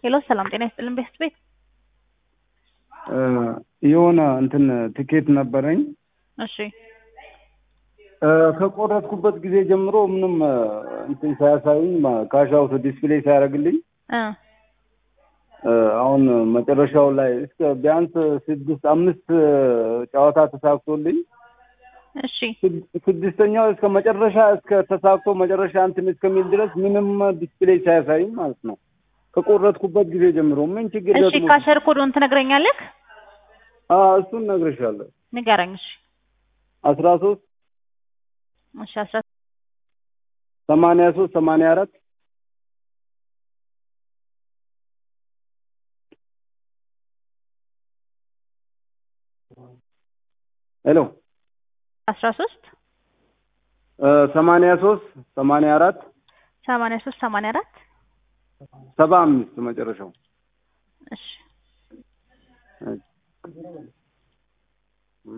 ሄሎ ሰላም ጤና ይስጥልን ቤስት ቤት የሆነ እንትን ትኬት ነበረኝ እሺ ከቆረጥኩበት ጊዜ ጀምሮ ምንም እንትን ሳያሳዩኝ ካሽ አውት ዲስፕሌይ ሳያደርግልኝ እ አሁን መጨረሻው ላይ እስከ ቢያንስ ስድስት አምስት ጨዋታ ተሳክቶልኝ እሺ ስድስተኛው እስከ መጨረሻ እስከ ተሳክቶ መጨረሻ እንትን እስከሚል ድረስ ምንም ዲስፕሌይ ሳያሳይኝ ማለት ነው። ከቆረጥኩበት ጊዜ ጀምሮ ምን ችግር እሺ ገጥሞ ካሸር ኮዱን ትነግረኛለህ? እሱን እነግርሻለሁ። ንገረኝ። እሺ አስራ ሶስት እሺ አስራ ሰማንያ ሶስት ሰማንያ አራት ሄሎ አስራ ሶስት ሰማንያ ሶስት ሰማንያ አራት ሰማንያ ሶስት ሰማንያ አራት ሰባ አምስት መጨረሻው እሺ